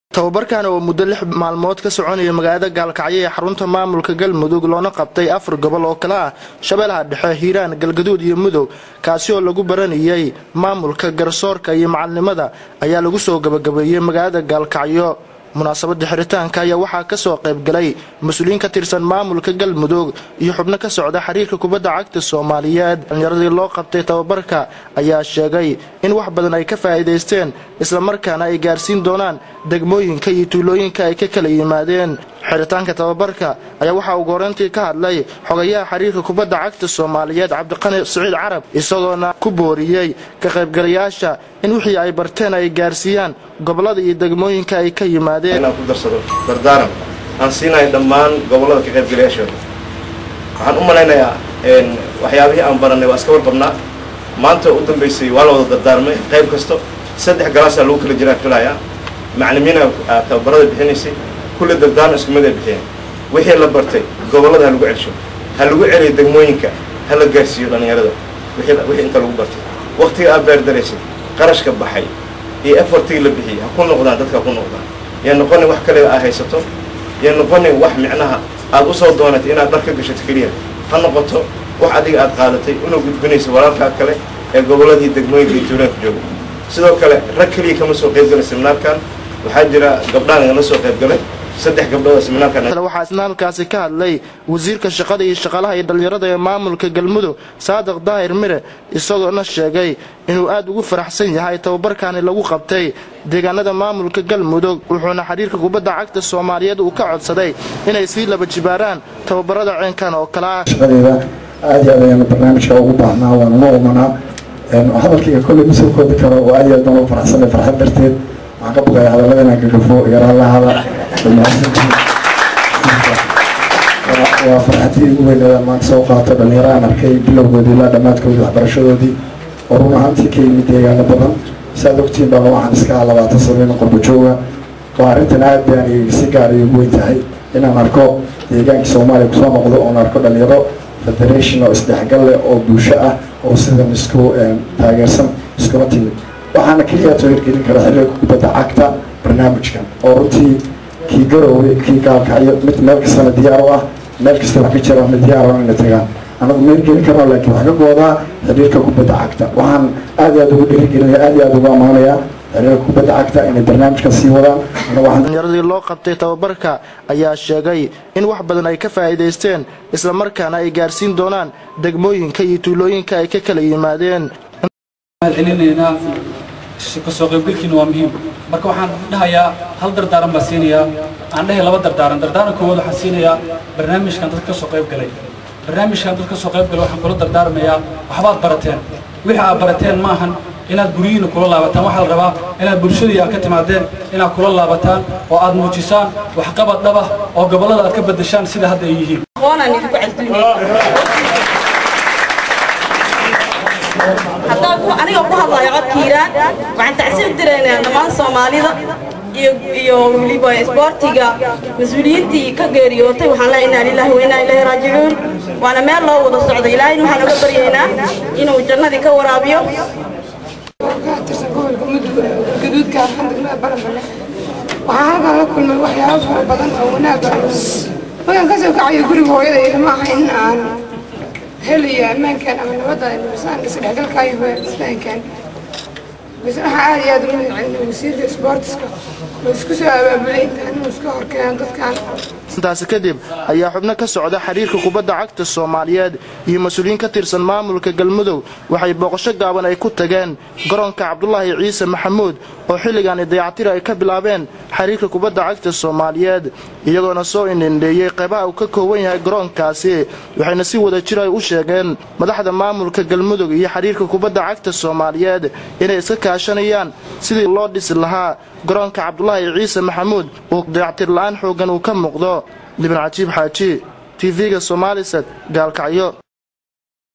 tababarkan oo muddo lix maalmood ka soconaya magaalada gaalkacyo ee xarunta maamulka galmudug loona qabtay afar gobol oo kale ah shabeellaha dhexe hiiraan galgaduud iyo mudug kaasi oo lagu baranayay maamulka garsoorka iyo macalinimada ayaa lagu soo gabagabeeyey magaalada gaalkacyo munaasabada xiritaanka ayaa waxaa kasoo qaybgalay mas-uuliyiin ka tirsan maamulka galmudug iyo xubno ka socda xiriirka kubadda cagta soomaaliyeed dhalinyaradii loo qabtay tababarka ayaa sheegay in wax badan ay ka faa'iidaysteen islamarkaana ay gaarsiin doonaan degmooyinka iyo tuulooyinka ay ka kala yimaadeen xiritaanka tababarka ayaa waxaa ugu horeyntii ka hadlay xogayaha xiriirka kubadda cagta soomaaliyeed cabdiqani siciid carab isagoona ku booriyey ka qaybgalayaasha in wixii ay barteen ay gaarsiiyaan gobollada iyo degmooyinka ay ka yimaadeen inaan ku darsado dardaaran aan siinayo dhammaan gobollada ka qaybgalayaashooda waxaan u malaynayaa waxyaabihii aan barannay waa iska warqabnaa maanta u dambaysay waa la wada dardaarmay qayb kasto saddex galaasaa lagu kala jiraa filayaa maclimiina tababarada bixinaysay kulle dardaaran isku mid ay bixiyeen wixii la bartay gobollada ha lagu celsho ha lagu celiyo degmooyinka ha la gaarsiiyo dhallinyarada wixii inta lagu bartay wakhtiga aad beerdaraysay qarashka baxay iyo efortigii la bixiyey ha ku noqdaan dadka ha ku noqdaan yaa noqonin wax kale aad haysato yaa noqonin wax micnaha aad u soo doonatay inaad dhar ka gashato keliya ha noqoto wax adiga aad qaadatay una gudbinayso walaalkaa kale ee gobolladii degmooyinka iyo tuulaanka jooga sidoo kale rag keliya kama soo qaybgalay seminaarkan waxaa jira gabdhaan igala soo qaybgalay saddex gabdhood seminaarkan waxaa isna halkaasi ka hadlay wasiirka shaqada iyo shaqaalaha iyo dhallinyarada ee maamulka galmudug saadiq daahir mire isagoona sheegay inuu aad ugu faraxsan yahay tababarkaani lagu qabtay deegaanada maamulka galmudug wuxuuna xiriirka kubadda cagta soomaaliyeed uu ka codsaday inay sii laba jibaaraan tababarada ceenkan oo kale ah shaqadeeda aad iyo aad ayaanu barnaamijka ugu baahnaa waanu la umanaa hadalkayga kolley ma soo koobi karo oo aad iyo aad baan ugu faraxsanay farxad darteed waxaan ka baqaya hadallada inaan gagafo yaraalahada waa farxadii ugu weyneedaan maanta soo qaato dhalinyaro aan arkay bilowgoodii ilaa dhammaadkoodii waxbarashadoodii oo run ahaantii ka yimid deegaano badan saad ogtiin baa waxaan iska ah labaatan sameyn qurbo jooga waa arrintan aad baan si gaar ay ugu weyn tahay inaan arko deegaankii soomaaliya kusoo noqdo oon arko dhalinyaro federation oo isdhexgal leh oo bulsho ah oo sidan isku taageersan iskula timid waxaana keliya soo hirgelin kara xiriirka kubadda cagta barnaamijkan oo runtii kii garowey kii gaalkacyo mid meel kastana diyaar u ah meel kasta wax ka jira mid diyaar inay tagaan anagu ma hirgelin karno laakiin wax ka goodaa xiriirka kubadda cagta waxaan aad iyo aad ugu dhiirigelinaya aad iyo aad ugu ammaanaya xiriirka kubadda cagta inay barnaamijka sii wadaan dhalinyaradii loo qabtay tababarka ayaa sheegay in wax badan ay ka faa'iidaysteen islamarkaana ay gaarsiin doonaan degmooyinka iyo tuulooyinka ay ka kala yimaadeen celinaynaa kasoo qaybgalkiina waa muhiim marka waxaan dhahayaa hal dardaaran baan siinayaa aan dhahay laba dardaaran dardaaran koowaad waxaan siinayaa barnaamijkan dadka kasoo qayb galay barnaamijkan dadka kasoo qayb galay waxaan kula dardaarmayaa waxbaad barateen wixii aad barateen maahan inaad guryihiina kula laabataan waxaa la rabaa inaad bulshadii aad ka timaadeen inaad kula laabataan oo aad muujisaan waxqabad dhaba oo gobollada aad ka beddeshaan sida hadda ay yihiin haddaan aniga ku hadlayo codka hiiraan waxaan tacsiib diraynaa dhammaan soomaalida iyo iyo weliba isboortiga mas-uuliyiintii ka geeriyootay waxaan leeyahay inaa lillahi wa inaa ilaahi raajicuun waana meel loo wada socda ilaahayna waxaan uga baryaynaa inuu jannadii ka waraabiyo tirsan gobolka mudug gaduudka alxamdulilah baranbale waxaan halkan la kulmay waxyaabo fara badan oo wanaag ah markaan ka soo kacayo guriga hooyada ilma aha in aan helayo ammaankan ama nabadda nibisaan isdhexgalkaayo isfahankan bas waxaa aad iyo aad ugu magaceliya wasiirka isboortiska oo isku soo abaabulay intaan inuu iska horkeenan dadkan intaasi kadib ayaa xubno ka socda xiriirka kubadda cagta soomaaliyeed iyo mas-uuliyiin ka tirsan maamulka galmudug waxay booqasho gaaban ay ku tageen garoonka cabdulaahi ciise maxamuud oo xilligaani dayactir ay ka bilaabeen xiriirka kubadda cagta soomaaliyeed iyagoona soo indhindheeyey qeybaha uu ka kooban yahay garoonkaasi waxayna si wada jir ay u sheegeen madaxda maamulka galmudug iyo xiriirka kubadda cagta soomaaliyeed inay iska kaashanayaan sidii loo dhisi lahaa garoonka cabdulaahi ciise maxamuud oo dayactir la'aan xooggan uu ka muuqdo libin cajiib xaaji tv-ga somaalised gaalkacyo